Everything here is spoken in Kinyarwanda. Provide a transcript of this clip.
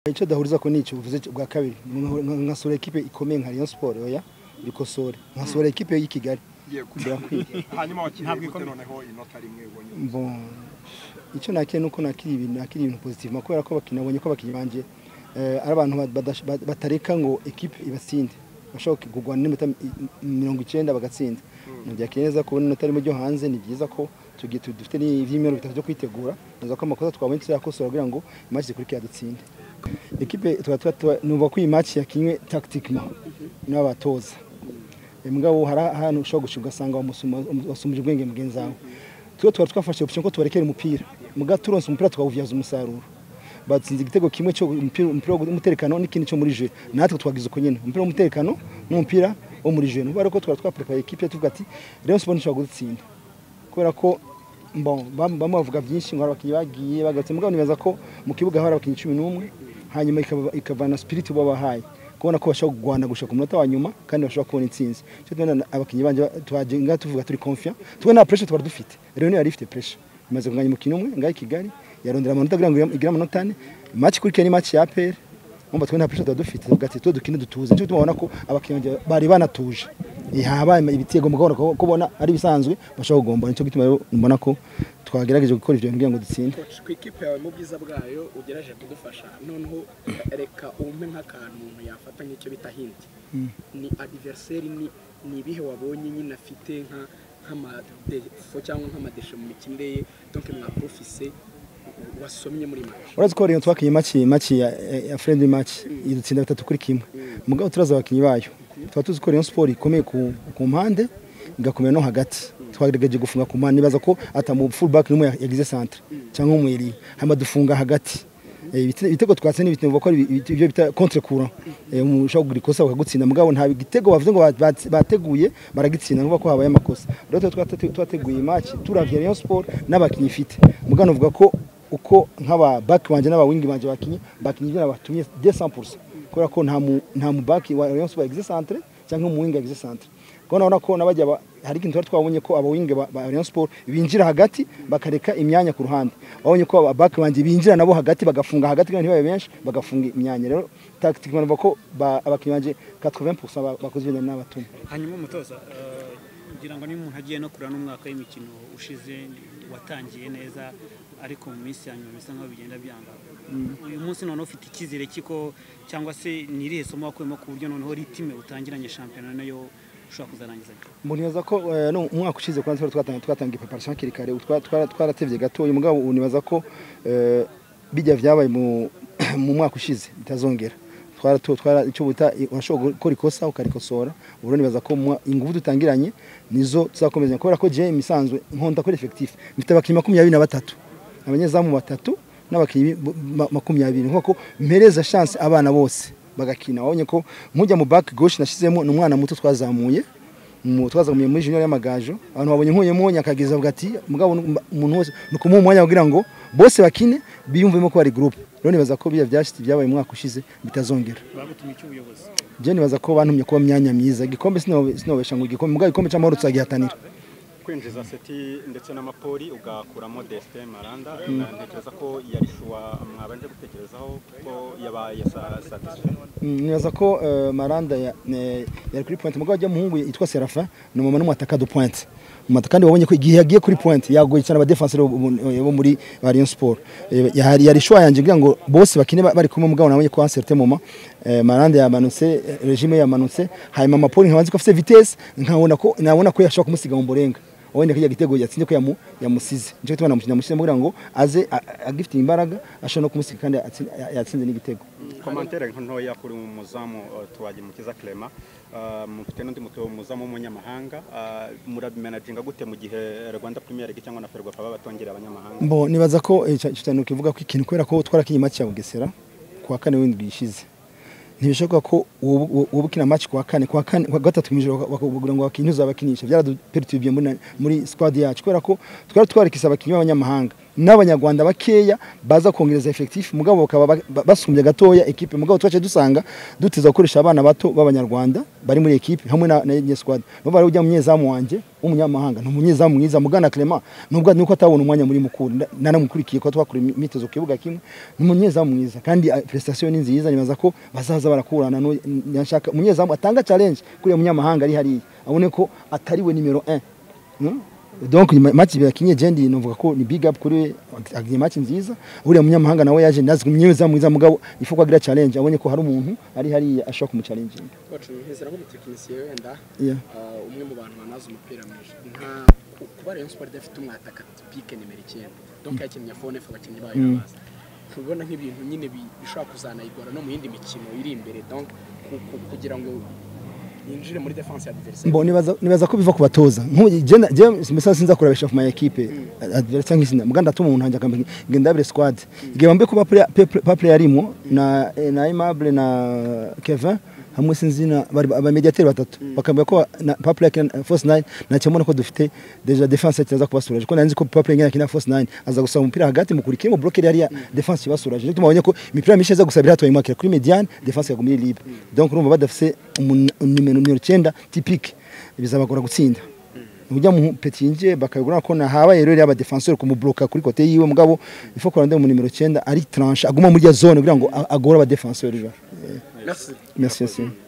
icyo dahuriza ko ni iki uvuze bwa kabiri nkasura ekipe ikomeye nka Rayon Sport oya bikosore nkasura ekipe y'i Kigali hanyuma wakiriye gute noneho inota rimwe ubonye Bon, icyo nakiriye ni uko nakiriye ibintu nakiriye ibintu positivement kubera ko abakinnyi nabonye ko abakinnyi banjye eh, ari abantu badash- ba- batareka ngo ekipe ibatsinde bashobora kugwana n'iminota mi- mirongo icyenda bagatsinda ntibyakiriye neza kubona inota rimwe ryo hanze ni byiza ko tugiye tu- dufite n'ibyumweru bitatu byo kwitegura neza ko amakosa twabonye tuzayakosora kugira ngo imaci zikurikira dutsinde ekipe tuba tuba tuba numva ko iyi match yakinywe tactiquement n'abatoza mugabo hari ahantu ushobora guca ugasanga wamusuma- wasumije ubwenge mugenzi wawe twe tuba twafashe option ko tubarekera umupira muga turonse umupira tukawubyaza umusaruro batsinze igitego kimwe cyo umupira umupira w'umutekano n'ikindi cyo muri jeu natwe twagize uko nyine umupira w'umutekano n'umupira wo muri jeu nuba ko twari twaprepare equipe tuvuga ati Rayon Sport nshobora gutsinda kubera ko bon bam- bamwe bavuga byinshi ngo hari abakinnyi bagiye bagarutse mugabo nibaza ko mu kibuga hari abakinnyi cumi n'umwe hanyuma ikaba- ikavana spirit babahaye kubona ko bashobora kurwana gushaka umunota wa nyuma kandi bashobora kubona intsinzi cyo tubona abakinnyi banje twagenga tuvuga turi confiant twe nta pressure twari dufite rero niyo yari ifite pressure imaze kunganya umukino umwe ngaho i Kigali yarondera amanota kugira ngo igire amanota ane match kuri ni match ya APR umva twe nta pressure twari dufite tuvuga ati twe dukine dutuze cyo tubona ko abakinnyi banjye bari banatuje Eh, habaye ibitego mugabona ko kubona ari bisanzwe bashobora kugombana cyo gituma rero mbona ko twagerageje gukora ibyo bintu kugira ngo dutsinde Coach, ku ikipe yawe mu bwiza bwayo ugeraje kudufasha noneho reka umpe nk'akantu umuntu yafata nk'icyo bita hint ni adversary ni ni ibihe wabonye nyine afite nka nk'amadefo cyangwa nk'amadeshe mu mikinire ye donc mwapofise wasomye muri match uretse ko rero twakinye maki maki ya, ya friendly match idutsinda bitatu kuri kimwe mugabo turaza abakinnyi bayo tuba tuzi ko Rayon Sport ikomeye ku, ku mpande igakomera no hagati twagerageje gufunga ku mpande nibaza ko atamu fullback n'umwe yagize centre cyangwa umwiri hama dufunga hagati Eh, ibite- ibitego twatse ni ibitego ko ari ibi- ibyo bita contre courant Eh, umuntu ushobora kugira ikosa bakagutsinda mugabo nta igitego bavuze ngo ba- ba- bateguye baragitsinda ngo ko habaye amakosa rero twe twate- twateguye match turavye Rayon Sport n'abakinnyi ifite mugabo navuga ko uko nk'aba baki banjye n'aba wingi banjye bakinnye bakinnye ibyo nabatumye de 100% kubera ko nta mu nta mu baki wa Rayon Sport existe centre cyangwa mu wingi existe centre ko nabona ko nabajya ba- hari ikintu twari twabonye ko aba wingi ba, ba Rayon Sport binjira hagati bakareka imyanya ku ruhande babonye ko aba baki banjye binjira nabo hagati bagafunga hagati kandi ntibabe benshi bagafunga imyanya rero tactique mbanova ko ba- abakinnyi banjye 80% ba- bakoze ibintu n'abatumye hanyuma umutoza eh, ngira ngo niba umuntu agiye no kurura n'umwaka w'imikino ushize watangiye neza ariko mu minsi ya nyuma bisa nkaho bigenda byanga uyu munsi noneho ufite icyizere kiko cyangwa se ni irihe somo wakuyemo ku buryo noneho ritime utangiranye shampiyona nayo ushobora kuzarangiza Mbonibaza ko eh, no, umwaka ushize kwa ntwari twatangiye twatangiye preparation hakiri kare utwa- twara- twaratevye gato uyu mugabo unibaza ko eh, bijya vyabaye mu mu mwaka ushize bitazongera twara tu- twara icyo bita urashobora gukora ikosa ukarikosora ubu rero nibaza ko mu mwa- ingufu dutangiranye nizo tuzakomeza kubera ko Jay misanzwe nkonda kuri effectif mfite abakinnyi makumyabiri na batatu abanyezamu batatu n'abakinnyi bu- ma- makumyabiri nk'uko mpereza chance abana bose bagakina wabonye ko nkujya mu back gauche nashyizemo ni umwana muto twazamuye mu- twazamuye muri junior y'amagajo abantu babonye nkuyemo nyakageza avuga ati mugabo nu- umuntu wese ni ukumuha umwanya kugira ngo bose bakine biyumvemo ko bari groupe rero nibaza ko biriya byashyitse byabaye umwaka ushize bitazongera bagutumye icy'ubuyobozi byo nibaza ko bantumye kuba myanya myiza igikombe sinobe- sinobesha ngo igikombe mugabo igikombe cy'amahoro tuzagihatanira kwinjiza seti ndetse n'amapoli ugakuramo desite maranda ntekereza ko yari shuwa mwabanje gutekerezaho kuko yabaye satisfe Mm, nibaza ko eh, maranda ya- ne- yari kuri pointe mugabo ajya muhungu yitwa serafa ni umuntu n'umwataka du pointe Umwataka- kandi wabonye ko igihe yagiye kuri pointe yagoye cyane abadefenseri bo bo- bo muri ba Rayon Sport Eh, yari yari shwa yanjye kugira ngo bose bakine ba- bari kumwe mugabo nabonye ko en certain moment eh, maranda yamanutse eh, regime yamanutse hanyuma mapoli nkabanze ko afite vitesse nkabona ko nabona ko yashobora kumusiga mu burenga wenda ko igitego yatsinze ko yamu- yamusize nicyo tubona mukina mushyizemo kugira ngo aze a- a- agifite imbaraga ashobora no kumusiga kandi atsin- yatsinze n'igitego komantere ntoya kuri umuzamu uh, twagimukiza clema Uh, mufite n'undi muto umuzamu w'umunyamahanga Uh, murabimanaginga gute mu gihe rwanda premier league cyangwa na ferwafa baba batongera abanyamahanga Bo nibaza ko eh, cya- cyo cyane ukivuga ko ikintu kubera ko twarakinye match ya Bugesera kuwa kane w'indwi ishize. Ntibishoboka ko ubukina match kuwa kane kuwa kane kuwa gatatu mw'ijoro bakubwira ngo bakinyuza abakinisha byaraduperturbye muri na- muri squad yacu kubera ko twari twarikisa abakinnyi b'abanyamahanga n'abanyarwanda bakeya baza kongereza effectif mugabo bakaba ba- ba- basumbye gatoya equipe mugabo twaje dusanga dutiza gukoresha abana bato b'abanyarwanda bari muri equipe hamwe na, na Yanga squad baba bari ujya munyezamu wanje w'umunyamahanga ni umunyezamu mwiza mugana Clement nubwo nuko atabona umwanya muri mukuru nda- naramukurikiye ko twakora imyitozo ku kibuga kimwe ni umunyezamu mwiza kandi ah, prestation ni nziza nibaza ko bazaza barakurana n'uyu- nashaka umunyezamu atanga challenge kuri uyu munyamahanga ari hariya abone ko atariwe nimero 1 Mm. donc nyuma- match yakinye jendi novuga ko ni big up kuri we agiye match nziza uriya munyamahanga nawe yaje nazwi mwiza mwiza mugabo ifuko agira challenge abonye ko hari umuntu ari hariya ashobora kumuchallenginga koci ntizera nk'umutekinisiye wenda Yeah. ah, umwe mu bantu banazi umupira mwinshi nta ku- kuba rayon sport idafite umwataka pike nimero icyenda donc yakinnye fone fa abakinnyi bayo baza tubibona nk'ibintu nyine bi- bishobora kuzanayigora no mu yindi mikino iri imbere donc ku- ku- kugira ngo yinjire muri defense ya adversaire Mbo nibaza nibaza ko biva ku batoza. Nk'ubu je na- je simesa sinza kurabesha ku my equipe. Adversa cyangwa izina. Muganda tuma umuntu hanje akambye ngendabire squad. Igihe bambe kuba player pe- pa player arimo na eh, na Aimable na Kevin hamwe sinzina bari aba mediateur batatu. Bakambye ko na pa player kina- force 9 na cyemona ko dufite deja defense cyaza kubasura. Ko nanzi ko pa player ngena kina force 9 aza gusaba umupira hagati mukurikire mu blocker hariya defense ibasura. Je tumabonye ko imipira mishiza gusabira hatwa imwakira kuri mediane defense yagumye libre. Donc urumva badafise umuntu nimero nimero 9 typique bizabagora gutsinda ujya mu petinje bakabigura ko nahabaye rero aba defenseur kumubloka kuri kote yiwe mugabo ifo ko rande mu nimero 9 ari tranche aguma muri ya zone kugira ngo a- agore aba defenseur jo merci merci merci